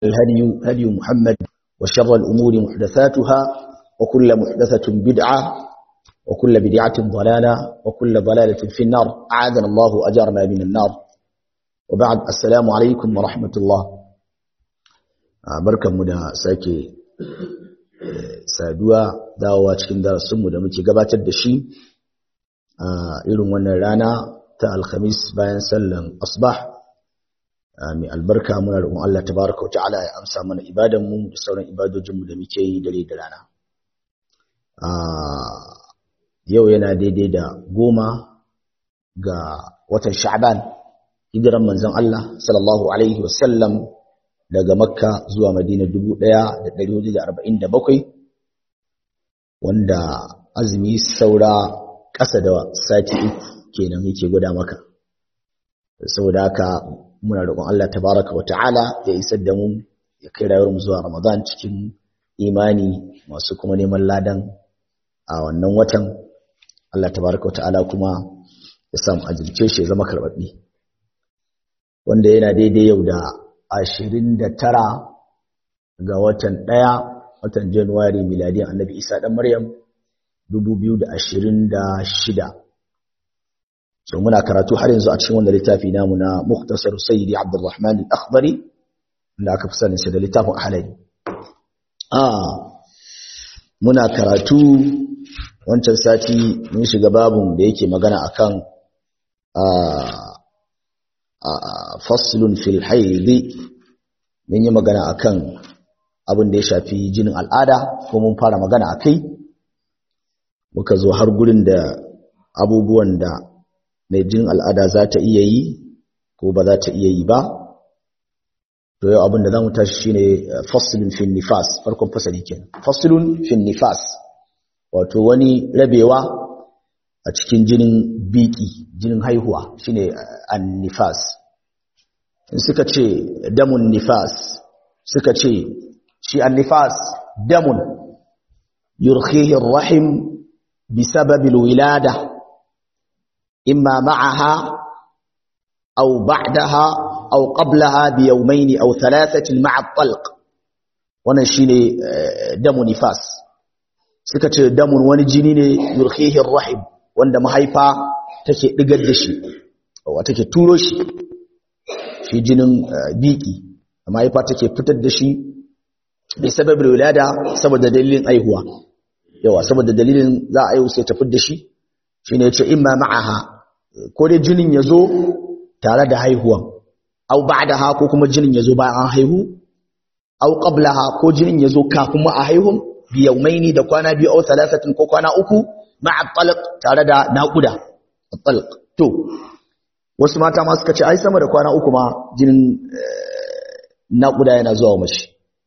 الهدي هدي محمد وشر الأمور محدثاتها وكل محدثة بدعة وكل بدعة ضلالة وكل ضلالة في النار أعاذنا الله أجرنا من النار وبعد السلام عليكم ورحمة الله بركة مدى ساكي saduwa dawowa cikin darasinmu da muke gabatar da shi a irin wannan rana ta alhamis bayan sallan asbah mai albarka muna roƙon Allah tabaraka wata'ala ya amsa mana ibadan mu da sauran ibadojin mu da muke yi dare da rana yau yana daidai da goma ga watan sha'ban hijiran manzon Allah sallallahu alaihi wasallam daga makka zuwa madina 1447 wanda azumi saura ƙasa da sati uku kenan yake gwada maka saboda haka muna roƙon Allah tabaraka wa ta'ala ya isar da mu ya kai rayuwar mu zuwa Ramadan cikin imani masu kuma neman ladan a wannan watan Allah tabaraka wa ta'ala kuma ya samu ajirce shi ya zama karɓaɓɓe wanda yana daidai yau da ashirin da tara ga watan ɗaya watan Januwari miladiyan annabi Isa ɗan Maryam dubu biyu da ashirin da shida so muna karatu har yanzu a cikin wanda littafi namu na Muktasar Sayyidi Abdulrahman Al-Akhdari da aka fi sanin shi da littafin Ahlali ah muna karatu wancan sati mun shiga babun da yake magana akan faslun fil haidi mun yi magana akan abin da ya shafi jinin al'ada ko mun fara magana akai muka zo har gurin da abubuwan da mai jinin al'ada za ta iya yi ko ba za ta iya yi ba to yau abin da za mu tashi shine faslun fil nifas farkon fasali kenan faslun fil nifas wato wani rabewa a cikin jinin biki jinin haihuwa shine an-nifas suka ce damun nifas suka ce shi an-nifas damun yurkhihi ar-rahim بسبب الولادة إما معها أو بعدها أو قبلها بيومين أو ثلاثة مع الطلق ونشيني دم نفاس سكت دم ونجنين يرخيه الرحم wanda mahaifa take digar da shi wa take turo shi shi jinin biki mahaifa take fitar da shi bi sababin wilada saboda dalilin aihuwa yawa saboda dalilin za a yi sai ta da shi shine yace imma ma'aha ko dai jinin yazo tare da haihuwan au ba'daha ko kuma jinin yazo bayan an haihu au qablaha ko jinin yazo kafin ma a haihun bi yawmaini da kwana biyu au thalathatin ko kwana uku ma'a talq tare da naquda talq to wasu mata ma suka ce ai sama da kwana uku ma jinin naquda yana zuwa mace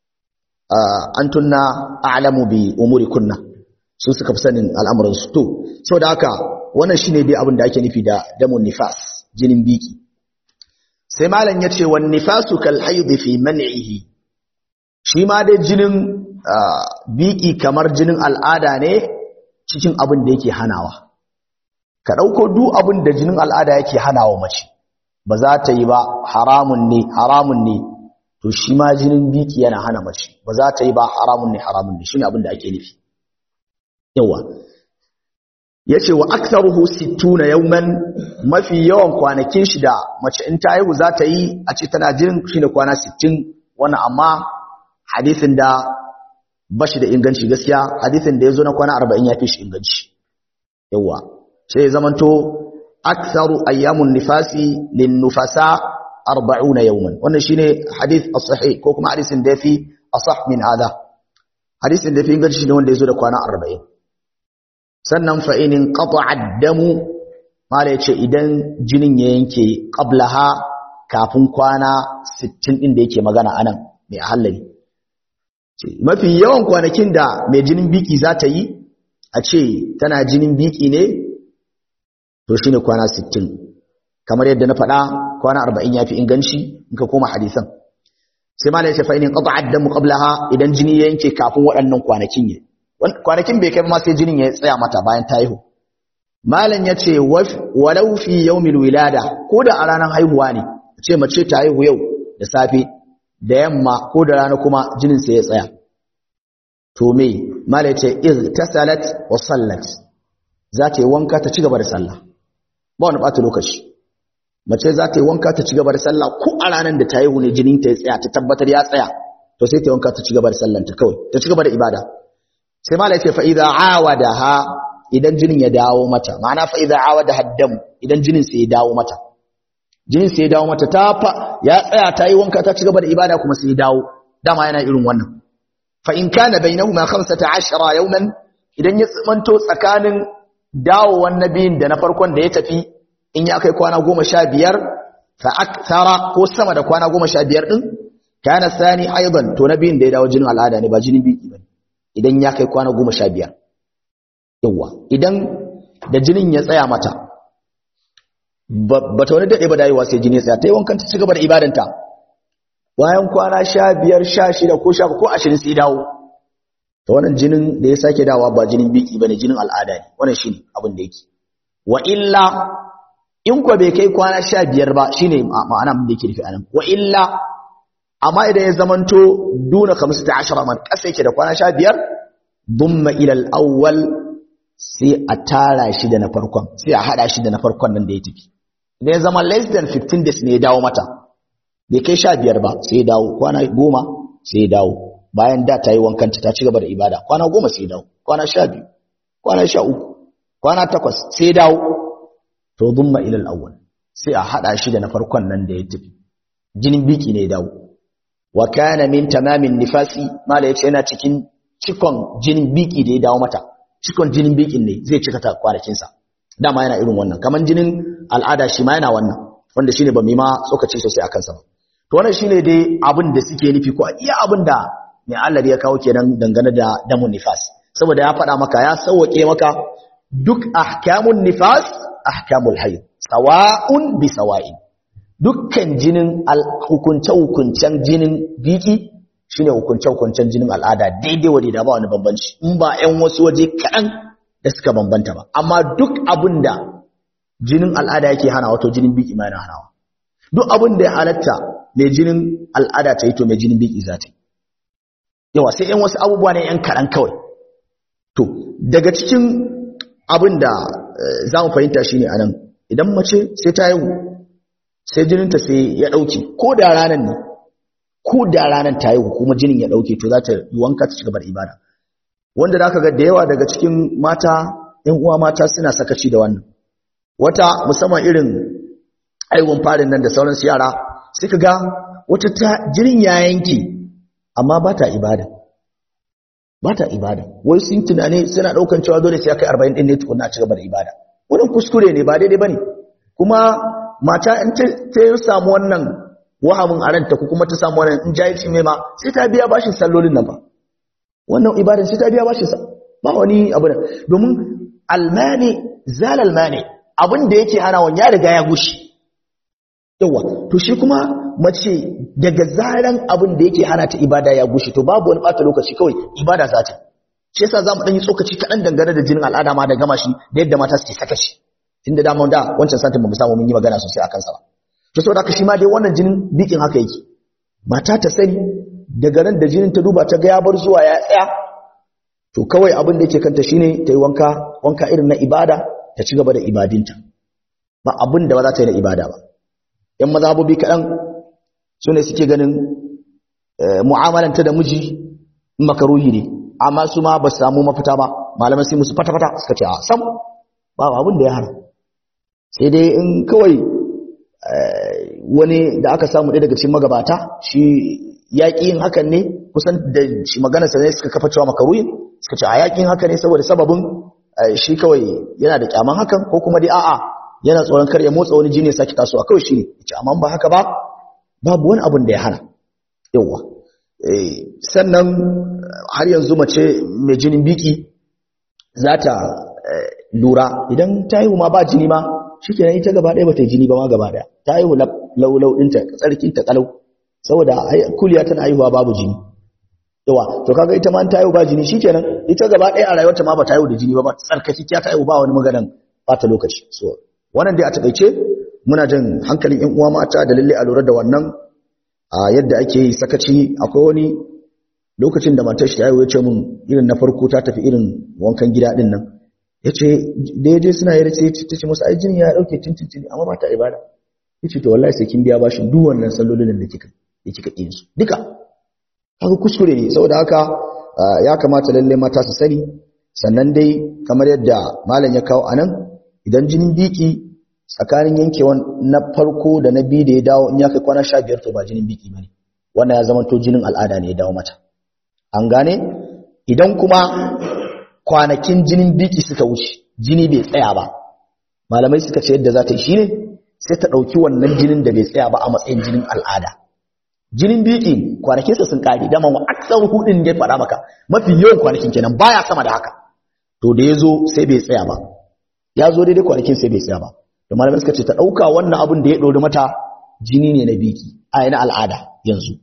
antunna a'lamu bi umuri kunna su suka fi sanin al'amuransu to sau da haka wannan shi ne dai abin da ake nufi da damun nifas jinin biki sai malam ya ce wani nifasu kal haidi fi man'ihi shi ma dai jinin biki kamar jinin al'ada ne cikin abin da yake hanawa ka ɗauko duk abin da jinin al'ada yake hanawa mace ba za ta yi ba haramun ne haramun ne to shi ma jinin biki yana hana mace ba za ta yi ba haramun ne haramun ne shi ne abin da ake nufi yawa yace wa aktharuhu 60 yawman mafi yawan kwanakin shi da mace in ta haihu za ta yi a ce tana jinin shine kwana 60 wannan amma hadisin da bashi da inganci gaskiya hadisin da yazo na kwana 40 yafi shi inganci yawa sai zamanto aktharu ayyamun nifasi lin nufasa 40 yawman wannan shine hadith as-sahih ko kuma hadisin da yafi asah min hada hadisin da yafi inganci shine wanda yazo da kwana 40 sannan fa'inin ƙafa damu mara ya ce idan jinin ya yanke ƙablaha kafin kwana 60 ɗin da yake magana a nan mai hallari mafi yawan kwanakin da mai jinin biki za ta yi a ce tana jinin biki ne to shi ne kwana 60 kamar yadda na faɗa kwana 40 ya fi inganci in ka koma hadisan sai mara ya ce fa'inin ƙafa damu ƙablaha idan jini ya yanke kafin waɗannan kwanakin ya kwanakin bai kai ma sai jinin ya tsaya mata bayan ta haihu malam ya ce walau fi yawmil wilada ko da a ranar haihuwa ne ce mace ta haihu yau da safe da yamma ko da rana kuma jinin sai ya tsaya to me mala yace iz tasalat wa sallat za ta yi wanka ta ci gaba da sallah ba wani bata lokaci mace za ta yi wanka ta ci gaba da sallah ko a ranar da ta yi ne jinin ta ya tsaya ta tabbatar ya tsaya to sai ta yi wanka ta ci gaba da sallanta kawai ta ci gaba da ibada sai mala yace fa idza awadaha idan jinin ya dawo mata ma'ana fa idza awadaha dam idan jinin sai ya dawo mata jinin sai ya dawo mata ta fa ya tsaya ta yi wanka ta ci gaba da ibada kuma sai ya dawo dama yana irin wannan fa in kana bainahuma 15 yawman idan ya tsimanto tsakanin dawowan nabiyin da na farkon da ya tafi in ya kai kwana 15 fa akthara ko sama da kwana 15 din kana sani aidan to nabiyin da ya dawo jinin al'ada ne ba jinin biki bane idan ya kai kwana 15 yawa idan da jinin ya tsaya mata ba ta wani daɗe ba dayewa sai jini ya tsaya ta yi wankan ta ci gaba da ibadanta bayan kwana sha biyar sha shida ko sha ko ashirin sai dawo ta wannan jinin da ya sake dawa ba jinin biki ba ne jinin al'ada ne wannan shi ne abin da yake wa illa in kwa bai kai kwana sha biyar ba shi ne ma'ana abin da yake nufi anan wa illa amma idan ya zamanto duna kamsu ta ashara man ƙasa yake da kwana sha biyar dumma ilal awwal sai a tara shi da na farkon sai a haɗa shi da na farkon nan da ya tafi da ya zama less than 15 days ne ya dawo mata bai kai sha biyar ba sai ya dawo kwana goma sai ya dawo bayan da ta yi wankanta ta ci gaba da ibada kwana goma sai ya dawo kwana sha biyu kwana sha uku kwana takwas sai ya dawo to dumma ilal awwal sai a haɗa shi da na farkon nan da ya tafi jinin biki ne ya dawo wa kana min tamamin nifasi mala yace yana cikin cikon jinin biki da ya dawo mata cikon jinin bikin ne zai cika ta kwanakinsa dama yana irin wannan kaman jinin al'ada shi ma yana wannan wanda shine ba mai ma tsokaci sosai akan sa ba to wannan shine dai abin da suke nufi ko iya abin da mai Allah ya kawo kenan dangane da damun nifas saboda ya faɗa maka ya sauke maka duk ahkamun nifas ahkamul hayd sawa'un bi sawa'in dukkan jinin hukunce hukuncen jinin biki shine hukunce-hukuncen jinin al'ada daidai wa da ba wani bambanci in ba 'yan wasu waje kaɗan da suka bambanta ba amma duk abin da jinin al'ada yake hana wato jinin biki ma yana hanawa duk abin da ya halatta mai jinin al'ada ta yi to mai jinin biki za ta yi yawa sai 'yan wasu abubuwa ne 'yan kaɗan kawai to daga cikin abin da za mu fahimta shi ne a nan idan mace sai ta yi sai jininta sai ya ɗauke ko da ranar ne ko da ranar ta yi kuma jinin ya dauke to za ta yi wanka ta cigaba da ibada wanda da aka ga da yawa daga cikin mata ƴan uwa mata suna sakaci da wannan wata musamman irin aiwon farin nan da sauran su yara sai ka ga wata ta jinin ya yanke amma ba ta ibada ba ta ibada wai sun tunane suna daukan cewa dole sai ya kai 40 din ne tukunna ci gaba da ibada wannan kuskure ne ba daidai bane kuma mata in ta samu wannan wahamin a ranta ko kuma ta samu wannan in jahilci mai ma sai ta biya bashin sallolin nan ba wannan ibadan sai ta biya bashin sa ba wani abu da domin almani zal almani abin da yake hana wani ya riga ya gushi yawa to shi kuma mace daga zaran abin da yake hana ta ibada ya gushi to babu wani bata lokaci kawai ibada za ta shi yasa zamu dan yi tsokaci kaɗan dangane da jinin al'ada ma da gama shi da yadda mata suke saka shi tunda da da wancan satin ba mu samu mun yi magana sosai akan sa ba to saboda haka shi ma dai wannan jinin bikin haka yake mata ta sani daga ran da jinin ta duba ta ga ya bar zuwa ya tsaya to kawai abin da yake kanta shine ta yi wanka wanka irin na ibada ta ci gaba da ibadinta ba abin da ba za ta yi na ibada ba yan mazhabobi kaɗan su ne suke ganin mu'amalanta da miji makaruhi ne amma su ma ba su samu mafita ba malaman sai musu fata-fata suka ce a sam ba abin da ya hana sai dai in kawai wani da aka samu ɗaya daga cikin magabata shi yaƙi yin hakan ne kusan da shi maganarsa ne suka kafa cewa makaruyin suka ce a yaƙin haka ne saboda sababin shi kawai yana da kyaman hakan ko kuma dai a'a yana tsoron kar ya motsa wani jini ya saki tasowa kawai shi ne ce amma ba haka ba babu wani abin da ya hana yawa sannan har yanzu mace mai jinin biki za ta lura idan ta haihu ma ba jini ma shikenan ita gaba ɗaya ba ta yi jini ba ma gaba ɗaya ta haihu laulau ɗinta tsarkinta kalau saboda kuliya tana haihuwa babu jini yawa to kaga ita ma ta haihu ba jini shikenan ita gaba ɗaya a rayuwarta ma ba ta haihu da jini ba ba tsarkaki ta haihu ba wani maganan bata lokaci so wannan dai a takaice muna jin hankalin ƴan uwa mata da lalle a lura da wannan a yadda ake yi sakaci akwai wani lokacin da matar shi ta ya ce mun irin na farko ta tafi irin wankan gida din nan ya ce da ya je suna yi race ta ce masu ajin ya ɗauke tintintini amma ba ta ibada ya ce to wallahi sai kin biya bashin duk wannan sallolin da kika da kika ƙin su duka haka kuskure ne saboda haka ya kamata lalle mata su sani sannan dai kamar yadda malam ya kawo anan idan jinin biki tsakanin yankewan na farko da na biyu da ya dawo in ya kai kwana sha biyar to ba jinin biki ba ne wannan ya zama to jinin al'ada ne ya dawo mata an gane idan kuma kwanakin jinin biki suka wuce jini bai tsaya ba malamai suka ce yadda za ta yi shi ne sai ta ɗauki wannan jinin da bai tsaya ba a matsayin jinin al'ada jinin biki kwanakinsa sun ƙare dama wa aksar hudun ya faɗa maka mafi yawan kwanakin kenan baya sama da haka to da ya zo sai bai tsaya ba ya zo daidai kwanakin sai bai tsaya ba da malamai suka ce ta ɗauka wannan abin da ya ɗori mata jini ne na biki a na al'ada yanzu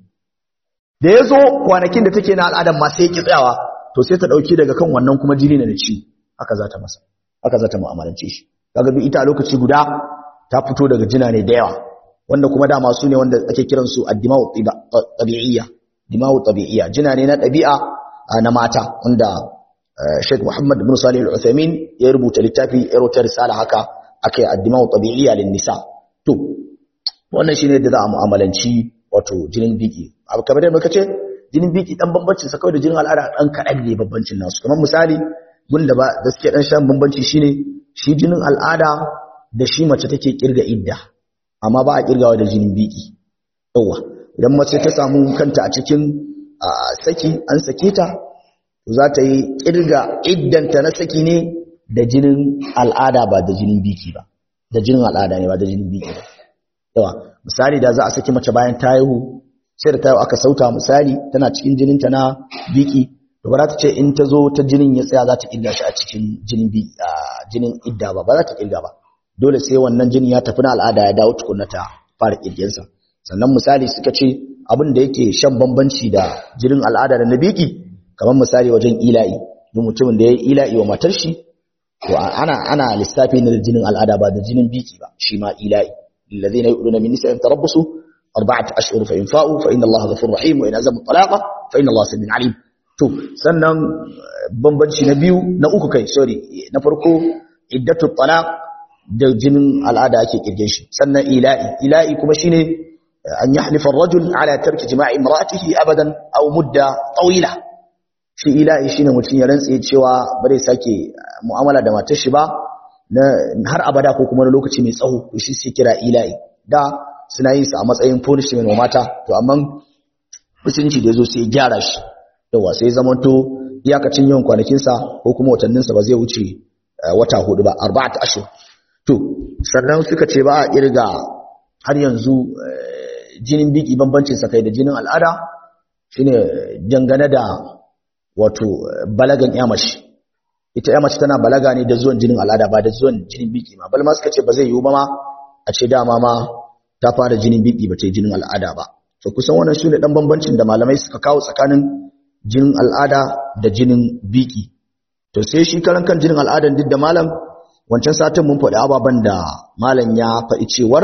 da ya zo kwanakin da take na al'adan ma sai ki tsayawa to sai ta ɗauki daga kan wannan kuma jini ne na ci haka za ta masa haka za ta mu'amalance shi kaga duk ita a lokaci guda ta fito daga jina ne da yawa wanda kuma dama su ne wanda ake kiran su addima'u tabi'iyya dima'u tabi'iyya jina ne na ɗabi'a na mata wanda Sheikh Muhammad bin Salih Al-Uthaymeen ya rubuta littafi ya rubuta risala haka akai addima'u tabi'iyya lin nisa to wannan shine da za a mu'amalanci wato jinin biki abu kamar yadda muka ce jinin biki dan bambancin sa kawai da jinin al'ada dan kadan ne bambancin nasu kamar misali gunda ba da suke dan shan bambanci shine shi jinin al'ada da shi mace take kirga idda amma ba a kirgawa da jinin biki yawa idan mace ta samu kanta a cikin saki an sake ta za ta yi kirga iddanta na saki ne da jinin al'ada ba da jinin biki ba da jinin al'ada ne ba da jinin biki ba yawa misali da za a saki mace bayan ta haihu sai da ta aka sauta misali tana cikin jininta na biki to ba za ta ce in ta zo ta jinin ya tsaya za ta kirga shi a cikin jinin biki jinin idda ba ba za ta kirga ba dole sai wannan jinin ya tafi na al'ada ya dawo tukunna ta fara kirgensa sannan misali suka ce abin da yake shan bambanci da jinin al'ada da na biki kamar misali wajen ila'i duk mutumin da ya yi ila'i wa matar shi to ana ana lissafi na jinin al'ada ba da jinin biki ba shi ma ila'i الذين يؤلون من نسائهم تربصوا أربعة أشهر فإن فاءوا فإن الله غفور رحيم وإن أزموا الطلاق فإن الله سميع عليم to sannan bambanci na biyu na uku kai sorry na farko iddatu talaq da jinin al'ada ake kirge shi sannan ila'i ila'i kuma shine an yahlifa ar-rajul ala tarki jima'i imra'atihi abadan aw mudda tawila shi ila'i shine mutum ya rantse cewa bare sake mu'amala da matar shi ba na har abada ko kuma na lokaci mai tsawo to shi sai kira ila'i da suna yin sa a matsayin punishment wa mata to amma musulunci da yazo sai gyara shi yawa sai zaman to iyakacin yawan kwanakin sa ko kuma watannin sa ba zai wuce wata hudu ba arba'at ashhur to sannan suka ce ba a kirga har yanzu jinin biki bambancin sa kai da jinin al'ada shine dangane da wato balagan yamashi ita ya mace tana balaga ne da zuwan jinin al'ada ba da zuwan jinin biki ma bal ma suka ce ba zai yiwu ba ma a ce dama ma ta fara jinin biki ba ta yi jinin al'ada ba to kusan wannan shine dan bambancin da malamai suka kawo tsakanin jinin al'ada da jinin biki to sai shi karan kan jinin al'adan duk da malam wancan satin mun faɗi ababan da malam ya faɗi cewar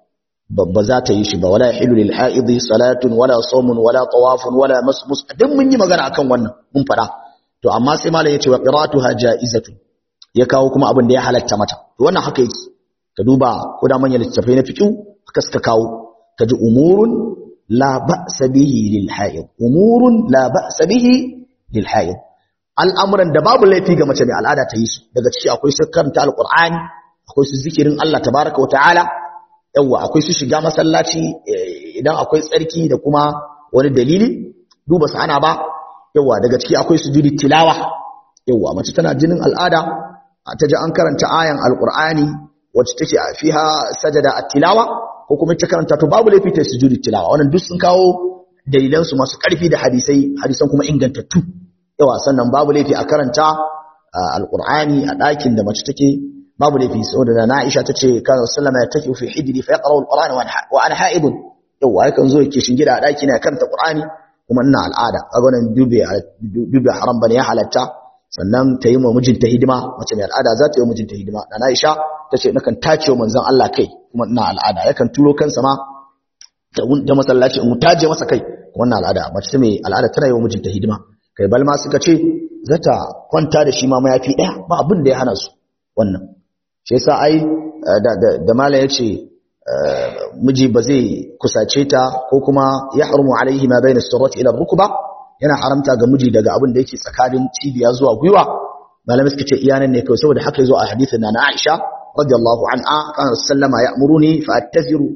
ba za ta yi shi ba wala hilu lil haidi salatun wala sawmun wala tawafun wala masmus duk mun yi magana akan wannan mun faɗa to amma sai malam yace wa qira'atuha ja'izatu ya kawo kuma abin da ya halatta mata to wannan haka yake ka duba ko da manyan littafai na fiqh haka suka kawo kaji umurun la ba'sa bihi lil haid umurun la ba'sa bihi lil haid al'amuran da babu laifi ga mace mai al'ada ta yi su daga ciki akwai su karanta alqur'ani akwai su zikirin Allah tabaraka wa ta'ala yawa akwai su shiga masallaci idan akwai tsarki da kuma wani dalili duba su ana ba yawa daga ciki akwai sujudi tilawa yawa mace tana jinin al'ada ta ji an karanta ayan alqur'ani wacce take fiha sajada at-tilawa ko kuma ta karanta to babu laifi ta sujudi tilawa wannan duk sun kawo dalilan su masu karfi da hadisai hadisan kuma ingantattu yawa sannan babu laifi a karanta alqur'ani a ɗakin da mace take babu laifi saboda na Aisha tace kana sallama ya take fi hijri fa yaqra alqur'ana wa ana haibun yawa yakan zo yake shingida a ɗaki na karanta qur'ani kuma ina al'ada kaga wannan dube dube haram bane ya halatta sannan ta yi wa mijinta hidima mace mai al'ada za ta yi wa mijinta hidima na Aisha tace nakan tace wa manzon Allah kai kuma ina al'ada yakan turo kansa ma ta masallaci in taje masa kai wannan al'ada mace mai al'ada tana yi wa mijinta hidima kai balma suka ce zata kwanta da shi ma mayafi ɗaya ba abin da ya hana su wannan shi yasa ai da mala ya ce miji ba zai kusace ta ko kuma ya harmu alaihi ma bayna sirrati ila rukba yana haramta ga miji daga abin da yake tsakanin cibiya zuwa gwiwa malamai suka ce iyanan ne kawai saboda haka yazo a hadisin na Aisha radiyallahu anha kana sallama ya'muruni fa attaziru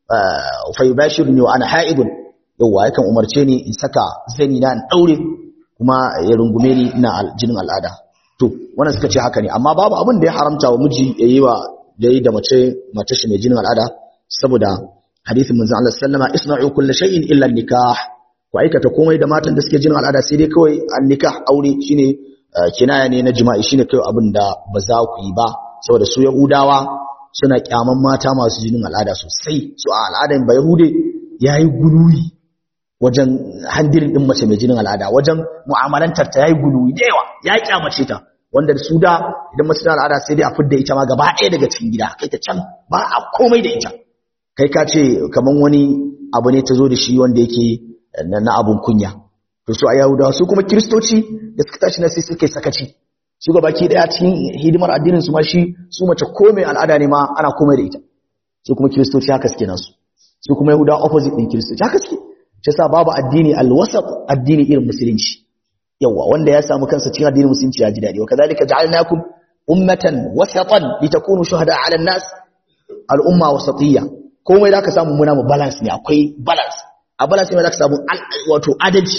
fa yubashiruni wa ana ha'idun yawa yakan umarce ni in saka zani na in daure kuma ya rungume ni ina jinin al'ada to wannan suka ce haka ne amma babu abin da ya haramta wa miji yayi wa yayi da mace mace shi mai jinin al'ada saboda hadisin manzon Allah sallama isna'u kulli shay'in illa nikah ku aikata komai da matan da suke jinin al'ada sai dai kawai an nikah aure shine kinaya ne na jima'i shine kai abin da ba za ku yi ba saboda su yahudawa suna kyaman mata masu jinin al'ada sosai su a al'adan ba yahude yayi guluwi wajen handirin din mace mai jinin al'ada wajen mu'amalantar ta yayi guluwi da yawa ya kyamace ta wanda su da idan mace tana al'ada sai dai a fidda ita ma gaba ɗaya daga cikin gida kai ta can ba a komai da ita kai ka ce kaman wani abu ne ta zo da shi wanda yake na abun kunya to su a yahudawa su kuma kiristoci da suka tashi na sai suka sakaci su ga baki daya cikin hidimar addinin su ma shi su mace komai al'ada ne ma ana komai da ita su kuma kiristoci haka suke nasu su kuma yahudawa opposite din kiristoci haka suke shi yasa babu addini alwasat addini irin musulunci yawa wanda ya samu kansa cikin addinin musulunci ya ji dadi wa kadhalika ja'alnakum ummatan wasatan litakunu shuhada 'ala an-nas al-umma wasatiyya komai da ka samu muna mu balance ne akwai balance a balance ne da ka samu wato adalci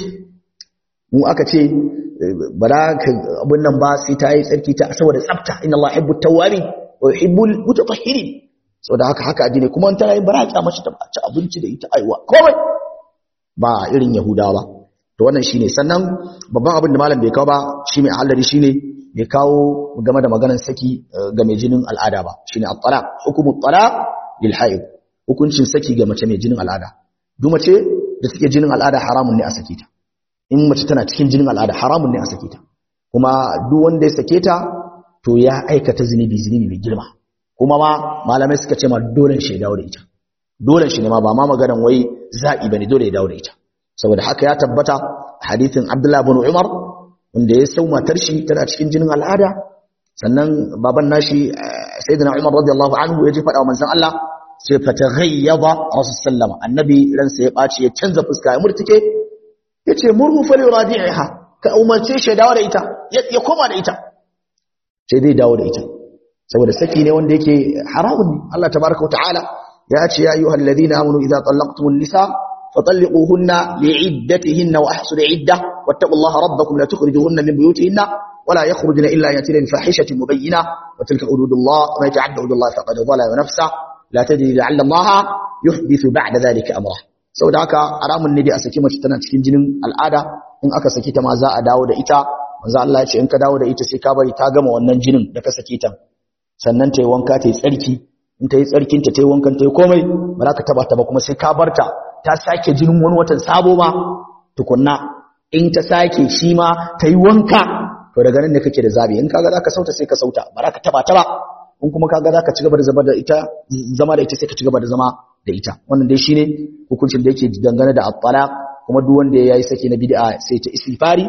mu aka ce ba za ka abin nan ba sai ta yi tsarki ta saboda tsafta inna Allah yuhibbu tawwabi wa yuhibbu mutatahhirin saboda haka haka addini kuma an tana yin bara ta mace ta ci abinci da ita aiwa komai ba irin yahudawa ba to wannan shine sannan babban abin da malam bai kawo ba shi mai halari shine bai kawo game da maganar saki ga mai jinin al'ada ba shine at-talaq hukumu at-talaq lil haid hukuncin saki ga mace mai jinin al'ada duk mace da take jinin al'ada haramun ne a sake ta in mace tana cikin jinin al'ada haramun ne a sake ta kuma duk wanda ya sake ta to ya aikata zunubi zunubi mai girma kuma ma malamai suka ce ma dole shi ya dawo da ita dole shi ne ma ba ma maganan wai zabi bane dole ya dawo da ita saboda haka ya tabbata hadithin Abdullah ibn Umar wanda ya sau matar shi tana cikin jinin al'ada sannan baban nashi sayyidina Umar radiyallahu anhu ya ji faɗa wa manzon Allah sai fataghayyaba rasul sallama annabi ransa ya ɓaci ya canza fuska ya murtike yace murhu fali radi'iha ka umarce shi dawo da ita ya koma da ita sai dai dawo da ita saboda saki ne wanda yake haramun ne Allah tabaaraka ta'ala ya ce ya ayyuhal ladina amanu idza talaqtumun nisa fatalliquhunna li'iddatihinna wa ahsul 'iddah wattaqullaha rabbakum la tukhrijuhunna min buyutihinna ولا يخرجن إلا يأتين بفاحشة مبينة وتلك حدود الله ومن يتعدى حدود الله فقد ظلم نفسه la tadri la'alla Allah yuhdithu ba'da dhalika amra saboda haka haramun ne dai a saki mace tana cikin jinin al'ada in aka saki ta ma za a dawo da ita manzo Allah ya ce in ka dawo da ita sai ka bari ta gama wannan jinin da ka saki ta sannan ta yi wanka ta yi tsarki in ta yi tsarkin ta ta yi wankan ta yi komai ba za ka taba ta ba kuma sai ka barta ta sake jinin wani watan sabo ma tukunna in ta sake shi ma ta yi wanka to daga nan ne kake da zabi in kaga za ka sauta sai ka sauta ba za ka taba ta ba in kuma kaga zaka ci gaba da zama da ita zama da ita sai ka ci gaba da zama da ita wannan dai shine hukuncin da yake dangane da at-talaq kuma duk wanda yayi saki na bid'a sai ta istighfari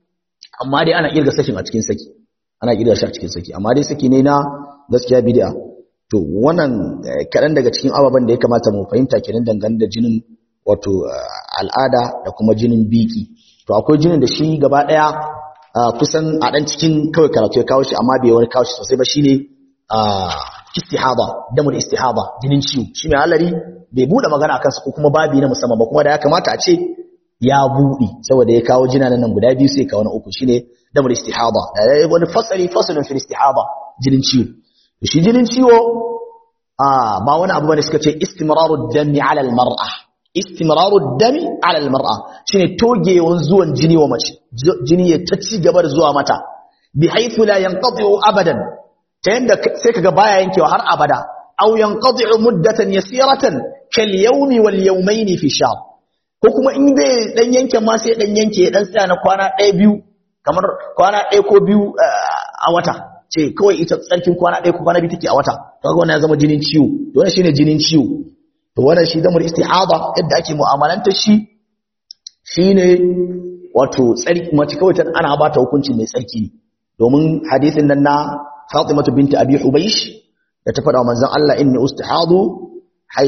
amma dai ana kirga sakin a cikin saki ana kirga shi a cikin saki amma dai saki ne na gaskiya bid'a to wannan kadan daga cikin ababen da ya kamata mu fahimta kenan dangane da jinin wato al'ada da kuma jinin biki to akwai jinin da shi gaba daya kusan a dan cikin kawai karatu ya kawo shi amma bai wani kawo shi sosai ba shine istihada damul istihada jinin ciwo shi mai halari bai bude magana akan su ko kuma babi na musamman ba kuma da ya kamata a ce ya bude saboda ya kawo jina nan guda biyu sai kawo na uku shine damul istihada da wani fasali fasalin fil istihada jinin ciwo shi jinin ciwo ah ba wani abu bane suka ce istimraru dami ala al mar'a istimraru dami ala al mar'a shine togewan zuwan jini wa mace jini ya ta ci gaba da zuwa mata bi haythu la yanqati abadan ta yadda sai kaga baya yankewa har abada aw yanqadi'u muddatan yasiratan kal yawmi wal yawmayn fi shahr ko kuma in bai dan yanke ma sai dan yanke dan tsaya na kwana ɗaya biyu kamar kwana ɗaya ko biyu a wata ce kawai ita tsarkin kwana ɗaya ko kwana biyu take a wata kaga wannan ya zama jinin ciwo to wannan shine jinin ciwo to wannan shi damar istihada yadda ake mu'amalanta shi shine wato tsarki mace kawai ana ba ta hukunci mai tsarki ne domin hadisin nan na Fatimatu binti Abi Hubaysh da ta faɗa manzon Allah inni ustahadu hay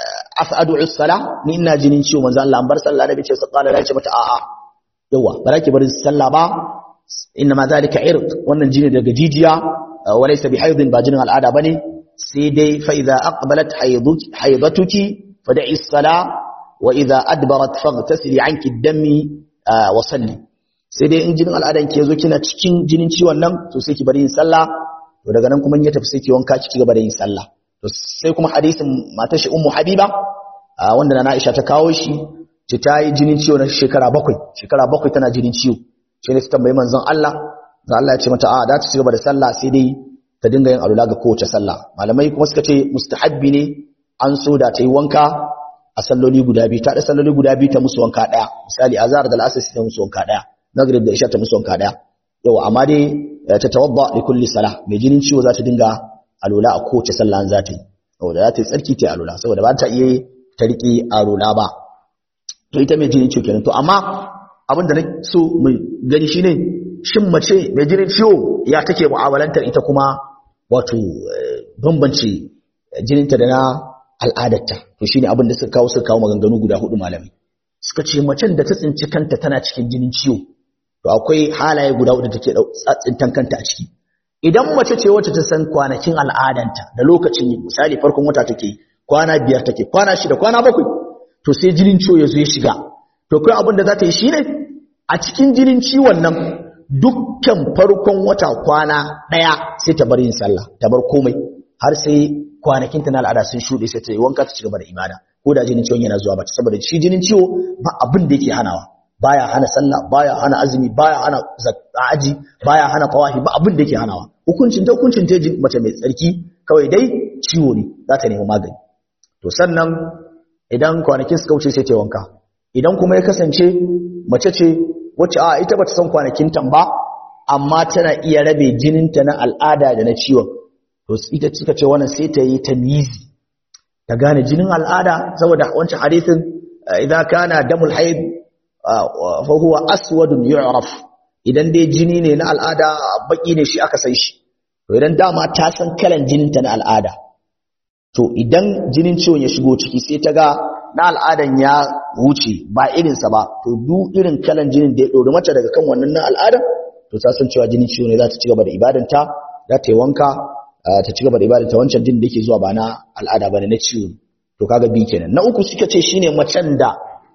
afadu as-sala ni ina jinin ciwo manzon Allah an bar sallah da bace sallah da ce mata a'a yawa baraki barin sallah ba inna ma zalika irq wannan jini daga jijiya walaysa bihaidin ba jinin al'ada bane sai dai fa idza aqbalat haidatuki fad'i as-sala wa idza adbarat faghtasili anki ad-dami wa salli sai dai in jinin al'adan ke zo kina cikin jinin ciwon nan to sai ki bari yin sallah to daga nan kuma in ya tafi sai ki wanka ki gaba da yin sallah to sai kuma hadisin matar shi ummu habiba wanda na Aisha ta kawo shi ce ta yi jinin ciwo na shekara bakwai shekara bakwai tana jinin ciwo shi ne ta tambayi manzon Allah da Allah ya ce mata a da ta cigaba da sallah sai dai ta dinga yin alula ga kowace sallah malamai kuma suka ce mustahabbi ne an so da ta yi wanka a salloli guda biyu ta da salloli guda biyu ta musu wanka daya misali azhar da al'asr ta musu wanka daya maghrib da isha ta musu wanka daya yawa amma dai ta tawadda li kulli salah mai jinin ciwo za ta dinga alula a kowace sallah za ta yi saboda za ta yi tsarki ta alula saboda ba ta iya ta riƙe alula ba to ita mai jinin ciwo kenan to amma abin da na so mai gani shine shin mace mai jinin ciwo ya take mu'amalantar ita kuma wato bambance jininta da na al'adarta to shine abin da suka kawo suka kawo maganganu guda hudu malami suka ce macen da ta tsinci kanta tana cikin jinin ciwo to akwai halaye guda hudu take tsintan kanta a ciki idan mace ce wacce ta san kwanakin al'adanta da lokacin yi misali farkon wata take kwana biyar take kwana shida kwana bakwai to sai jinin ciwo ya zo ya shiga to kai abin da za ta yi shine a cikin jinin ciwon nan dukkan farkon wata kwana ɗaya sai ta bar yin sallah ta bar komai har sai kwanakin ta na al'ada sun shuɗe sai ta yi wanka ta ci gaba da ibada ko da jinin ciwon yana zuwa ba saboda shi jinin ciwo ba abin da yake hanawa baya hana sallah baya hana azumi baya hana aji baya hana tawahi ba abin da yake hanawa hukuncin ta hukuncin ta mace mai tsarki kawai dai ciwo ne za ta nemi magani to sannan idan kwanakin suka wuce sai ta wanka idan kuma ya kasance mace ce wacce a ita bata san kwanakin tan ba amma tana iya rabe jininta na al'ada da na ciwon to ita suka ce wannan sai ta yi tamyizi ta gane jinin al'ada saboda wancan hadisin idan kana damul haid fa huwa aswadun yu'raf idan dai jini ne na al'ada baki ne shi aka san shi to idan dama ta san kalan jininta na al'ada to idan jinin ciwon ya shigo ciki sai ta ga na al'adan ya wuce ba irinsa ba to duk irin kalan jinin da ya ɗori mace daga kan wannan na al'adan to ta san cewa jinin ciwo ne za ta ci gaba da ibadanta za ta yi wanka ta ci gaba da ibadanta wancan jinin da yake zuwa ba na al'ada ba ne na ciwo to kaga bi kenan na uku suka ce shine macen da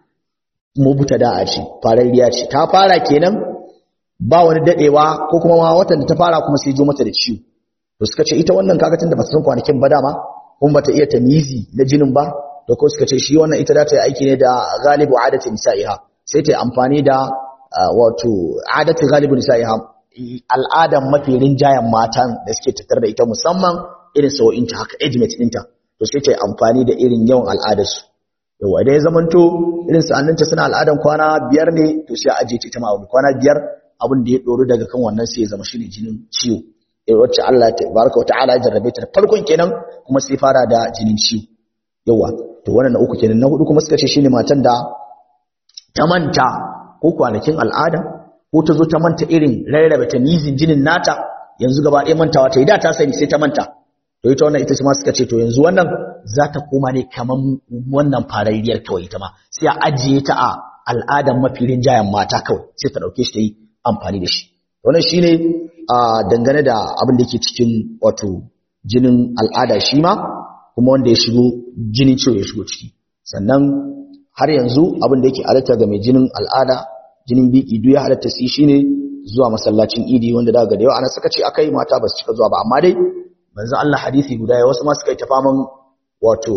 mubuta da a ce farariya ce ta fara kenan ba wani dadewa ko kuma ma watan da ta fara kuma sai jo mata da ciwo to suka ce ita wannan kaga tunda ba ta san kwanakin ba dama kuma bata iya tamizi na jinin ba da ko suka ce shi wannan ita za ta yi aiki ne da galibu adati nisa'iha sai ta yi amfani da wato adati galibu nisa'iha al'adan mafi rinjayen matan da suke tattar da ita musamman irin sa'o'inta haka ejimate ɗinta to sai ta yi amfani da irin yawan al'adarsu yawa idan ya zamanto irin sa'anninta suna al'adan kwana biyar ne to sai a ajiye ta ita ma kwana biyar abin da ya ɗoru daga kan wannan sai ya zama shi ne jinin ciwo wacce Allah ta baraka wa ta'ala ya jarrabe ta farkon kenan kuma sai fara da jinin ciwo yawa to wannan na uku kenan na hudu kuma suka ce shine matan da ta manta ko kwanakin al'ada ko ta zo ta manta irin rarrabe ta mizin jinin nata yanzu gaba ɗaya mantawa ta yi da ta sani sai ta manta to ita wannan ita ma suka ce to yanzu wannan za ta koma ne kaman wannan farariyar kawai ita ma sai a ajiye ta a al'adan mafi rinjayen mata kawai sai ta ɗauke shi ta yi amfani da shi wannan shine a dangane da abin da yake cikin wato jinin al'ada shi ma kuma wanda ya shigo jinin ciwo ya shigo ciki sannan har yanzu abin da yake halatta ga mai jinin al'ada jinin biki duk ya halatta su shine zuwa masallacin idi wanda daga da yawa ana saka ce akai mata ba su cika zuwa ba amma dai manzo Allah hadisi guda ya wasu ma suka yi tafaman wato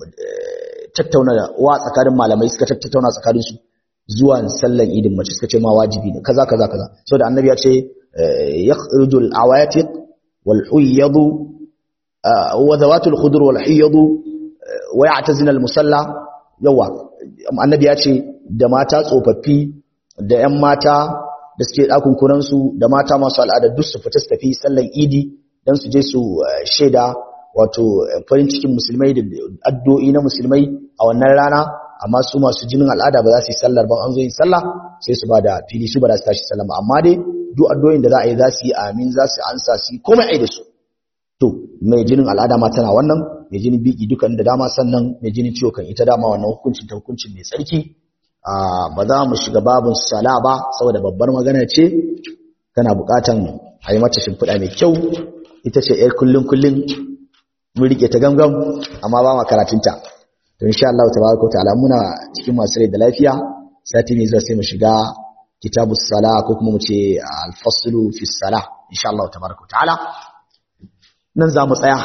tattauna wa tsakanin malamai suka tattauna tsakanin su zuwa sallan idin mace suka ce ma wajibi ne kaza kaza kaza saboda annabi ya ce yakhruju awatiq wal huyyadu wa zawatul khudur wal huyyadu wa ya'tazina al musalla yawa annabi ya ce da mata tsofaffi da ƴan mata da suke ɗakun kuransu da mata masu al'ada duk su fita su tafi sallan idi don su je su shaida wato farin cikin musulmai da addu'o'i na musulmai a wannan rana amma su masu jinin al'ada ba za su yi sallar ban an zo yin sallah sai su ba da fili su ba za su tashi sallah amma dai duk addu'o'in da za a yi za su yi amin za su ansa su yi komai ai da su to mai jinin al'ada ma tana wannan mai jinin biki dukan da dama sannan mai jinin ciwo kan ita dama wannan hukuncin ta hukuncin mai tsarki ba za mu shiga babin sala ba saboda babbar magana ce tana bukatan a yi mata shimfiɗa mai kyau ita ce ‘yar kullum kullum mun rike ta gangan amma ba ma karatunta to insha Allah tabaraka wa ta'ala muna cikin masu rai da lafiya sati ne zuwa sai mu shiga kitabus sala ko kuma mu ce al-faslu fi sala insha Allah tabaraka wa ta'ala nan za mu tsaya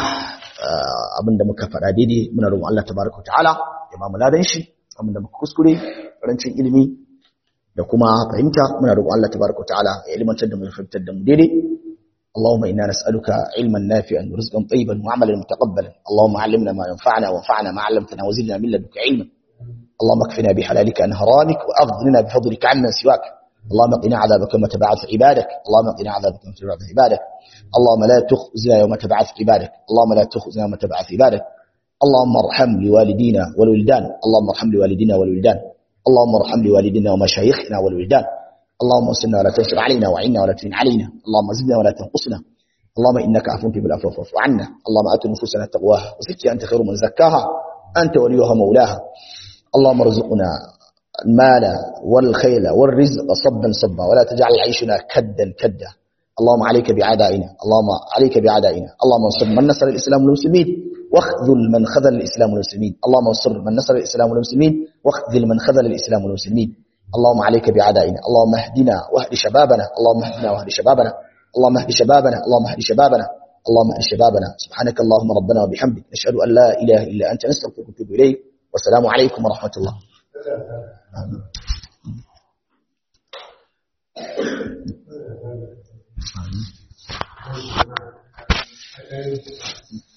abinda muka faɗa daidai muna roƙon Allah tabaraka wa ta'ala ya ba mu ladan shi abinda muka kuskure rancin ilimi da kuma fahimta muna roƙon Allah tabaraka wa ta'ala ya ilmantar da mu ya fahimtar da mu daidai اللهم إنا نسألك علما نافعا ورزقا طيبا وعملا متقبلا اللهم علمنا ما ينفعنا وانفعنا ما علمتنا وزدنا من لدنك علما اللهم اكفنا بحلالك عن حرامك وأغننا بفضلك عمن سواك اللهم قنا عذابك يوم تبعث عبادك اللهم قنا عذابك يوم تبعث عبادك اللهم لا تخزنا يوم تبعث عبادك اللهم لا تخزنا يوم تبعث عبادك اللهم ارحم لوالدينا والولدان اللهم ارحم لوالدينا والولدان اللهم ارحم لوالدينا ومشايخنا والولدان اللهم انصرنا ولا تنصر علينا وعنا ولا تعن علينا اللهم زدنا ولا تنقصنا اللهم انك عفو تحب العفو فاعف عنا اللهم ات نفوسنا تقواها وزكها انت خير من زكاها انت وليها مولاها اللهم ارزقنا المال والخيل والرزق صبا صبا ولا تجعل عيشنا كدا كدا اللهم عليك بعدائنا اللهم عليك بعدائنا اللهم انصر من نصر الاسلام والمسلمين واخذل من خذل الاسلام والمسلمين اللهم انصر من نصر الاسلام والمسلمين واخذل من خذل الاسلام والمسلمين اللهم عليك بعدائنا اللهم اهدنا واهد شبابنا اللهم اهدنا واهد شبابنا اللهم اهد شبابنا اللهم اهد شبابنا اللهم اهد شبابنا سبحانك اللهم ربنا وبحمدك نشهد ان لا اله الا انت نستغفرك ونتوب اليك والسلام عليكم ورحمه الله Thank you.